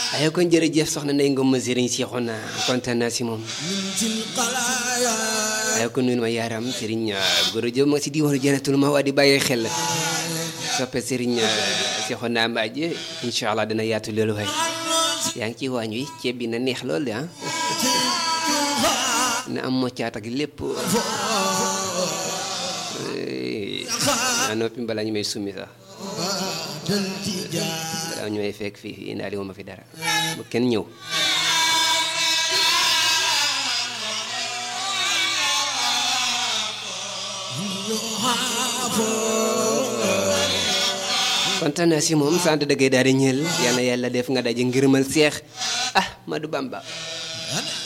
ayo kon jërëjëf soxna Ndeye Ngom ma sëriñ Seexuna kontaan naa si moom ayo kon nuyu ma yaaram sëriñ Goro Diop ma si diwaanu Jannatul Mahwa di bàyyi xel soppe sëriñ Seexuna Mbaaje incha allah dana yaatu loolu waay yaa ngi ci waañ wi ceeb bi na neex lool de ah na am moccaat ak lépp naa noppi balaa ñu may summi sax balaa ñu may fekk fii indaale wu ma fi dara bu kenn ñëw kontaan naa si moom sant dëggee daal di ñël yal na yàlla def nga daje ngërëmal seex ah Madou Bamba